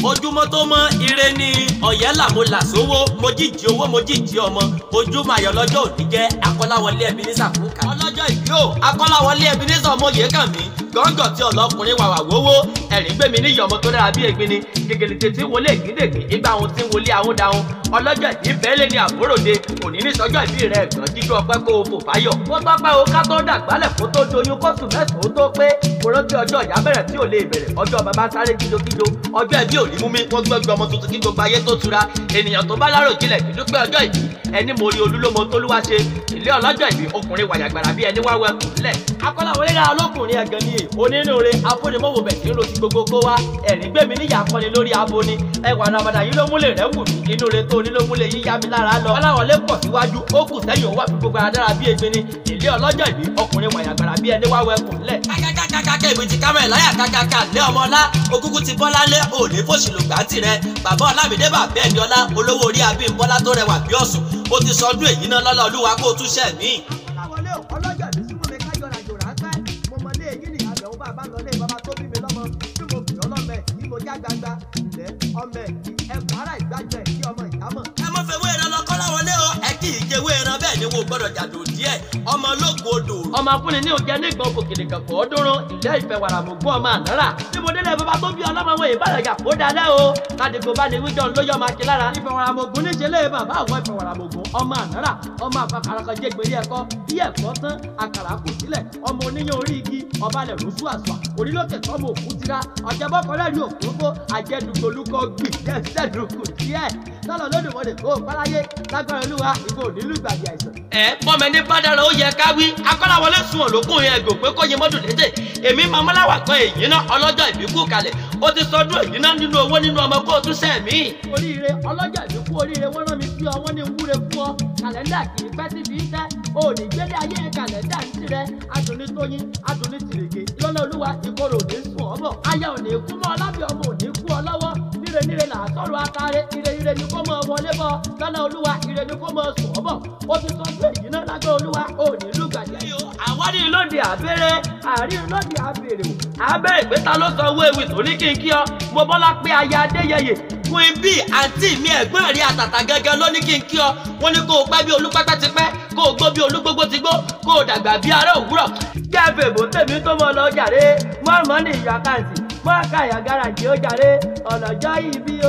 ojúmọ́ tó mọ́ ire ni ọ̀yẹ́ là mo là sówó mo jíjí owó mo jíjí ọmọ ojúmọ́ ayọ̀ lọ́jọ́ òní jẹ́ akọ́láwọlé ẹbí ní sàkóńkà. ọlọ́jọ́ ìbí o akọ́láwọlé ẹbí ní sọmọye kàn mí gọ́ngọ̀ tí ọlọ́kùnrin wàwà wówó ẹ̀rín gbé mi níyì ọmọ tó dára bí ègbin ni gègèlè tètè wọlé ìgbíndègbè ìgbà ohun tí ń wọlé àwọn dáhùn ọlọ́jọ́ ìbí bẹ́ẹ̀lẹ̀ ní àbúròde òní ní sọ́jọ́ ìbí rẹ̀ ẹ̀gbọ́n jíjọ ọpẹ́ kó o fò fáyọ̀. ó tọ́pẹ́ o ká tó dàgbálẹ̀ kó tó doyún kó sùn mẹ́sàn-án ó tó pé mo rántí ọjọ́ ìyá bẹ̀rẹ̀ tí ò lè bẹ̀rẹ̀ ọjọ́ bàbá sáré kíjokíjo ọjọ́ ẹbí òní mú mi wọ́n gbọ́gbọ́ ọmọ tuntun kí gbogbo ayé tó tura ènìyàn tó bá lárò jinlẹ̀ kí dúpẹ́ ọjọ́ ìbí ẹni mo rí olúlómo tólúwa ṣe ilé ọlọ́jọ́ ìbí ọkùnrin wàyàgbàrà bí ẹni wá wẹ kùnlẹ̀. akọ́láwọlé ra ọlọ́kùnrin ẹ̀gàn ni onínúure afúnimọ́wò bẹ̀ tí ń ro ti gbogbo kó wá ẹ̀rín gbé mi níyà akọni lórí abo ni ẹwà nàbàdà yìí ló múlẹ̀ rẹ̀ wù mí inú re tó ní ló múlẹ̀ yíyá mi lára lọ. ọláwọlé pọ̀ síwájú ó kù sẹ́yìn òwò àfi gbogbo adára bí egbin ni ilé ọlọ́jọ́ ìbí ọkùnrin wàyàgbàrà bí ẹni wá wẹ kùnlẹ̀. kákákákáká ìwé ti kámẹ́ láyà kákáká lé ọmọ ọlá okúkú ti bọ́lá lé òní fòṣìlùgbà tirẹ̀ bàbá ọlámídé bàbá ẹni ọlá olówó orí abímbọ́lá tó rẹwà bí ọ̀sùn ó ti sọdún èyí náà lọ́lọ́ olúwa kó o túṣẹ̀ míì. ọláwọlé ò ọlọ́jọ́ ìbí súnmọ́ mi kájọ ràjò ráńpẹ́ mo mọ lé èyí nìyá àbẹ̀wò bàbá lọ lé bàbá tó bí mi lọ́mọ tí mo pè ọ́ lọ́mọ ẹ̀ tí mo já gbangba ilẹ̀ ọmọ ẹ̀ ẹ̀kọ́ ara ìgbàjọ ẹ̀ kí ọmọ ìdámọ̀. ẹ mọ fẹ́ wé ẹran lọ kọ́láwọlé o ẹ kì í jẹ wé ẹran bẹ́ẹ̀ ni wo gbọ́dọ̀ jàdó díẹ̀ ọmọ ológun odò. ọmọ akúni ní oúnjẹ ní ìgbọ̀n kòkèlè kankan ọdúnrún ìlẹ́ ìfẹ́ wàrà mọ̀ gbọ́ ọmọ ànárà tí mo délé bàbá tó bí ọlọ́mọ wọn ìbára yà kó dalẹ̀ o kádìgbò bá ní wíjọ lóyè ọmọ akí lára ìfẹ́ wàrà mọ̀ ògùn níṣẹ́ lé bàbá àwọn ìfẹ́ wàrà mọ̀ ògùn ọmọ ànárà ọmọ àfàkàràkọ jẹ́ gbèrè ẹ̀kọ́ bí ẹ̀kọ́ tán àkàrà kò sílẹ̀ ọmọ oníyàn orí igi ọba lẹ̀ lóṣù àṣà orílẹ̀-èdè tọ́mọ òkú tira ọ̀jẹ̀bọ́kọ̀rẹ́ rí òkúrúkọ àjẹdùgbòlùkọ gbì dẹ́sẹ̀dùkù díẹ̀ lọ́lọ́ lódùmọ̀dé kó o páláyé lágbára olúwa ìbò nílùgbàdì àìsàn. ẹ pọ́nmẹ ní bádàrà ó yẹ ká wí akọ́láwọlé sun òlókùn yẹn gò pé kó yẹ mọ́dún lédè èmi mamọ́láwà kan èyí náà ọlọ́jọ́ ìbíkú kalẹ̀ ó ti sọdún èyí náà nínú owó nínú ọmọ kó o tún sẹ́ mí. oríire ọlọ́jọ́ ìbíkú oríire wọ́n rán mi sí ọ wọ́n ní wúre fún ọ kàlẹ́ndà kì í pẹ́ síbi iṣẹ́ o ò ní gbélé ayé kàlẹ́ndà ń tirẹ̀ adùnní tóyin adùnní tìrèké lọ́lọ́ olúwa ìkorò ò ní sùn ọ́ bọ̀ aya ò ní kú mọ́ ọlábì ọmọ ò ní kú ọ lọ́wọ́ níre níre là á sọ̀rọ̀ atare ire ire ni kó mọ wọlé bọ̀ lọ́nà olúwa ire ni kó mọ sùn ọ́ bọ̀ ó ti sọ pé èyí náà lágbó olúwa ò ní lùgbàdì. àwárí lóde àbẹ̀rẹ̀ àárín lóde àbẹ̀rẹ̀ o. àbẹ̀rẹ̀ pé ta ló sọ owó ewì tó ní kí n kí ọ mo bọ́lá pé aya adéyẹyẹ queen bee àǹtí mi ẹ̀gbọ́n rí àtàtà gẹ́gẹ́ ló ní kí n kí ọ wọ́n ní kó o pẹ́ bí olúpẹ́pẹ́ ti pẹ́ kó o gbó bí olúgbógbó ti gbó kó o dàgbà bí ará òwúrọ̀. jẹ́ bèbò tèmi tó mọ lọ jàre mọ́ọ̀mọ́ ní ìyá kàǹtì mọ́ọ̀ká ìyá gáràjì ó jàre ọ̀nàjọ́ ìbí o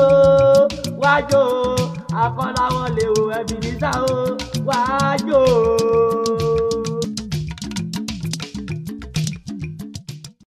wájú o àkọláwọlé o ẹbí nísà o wájú o.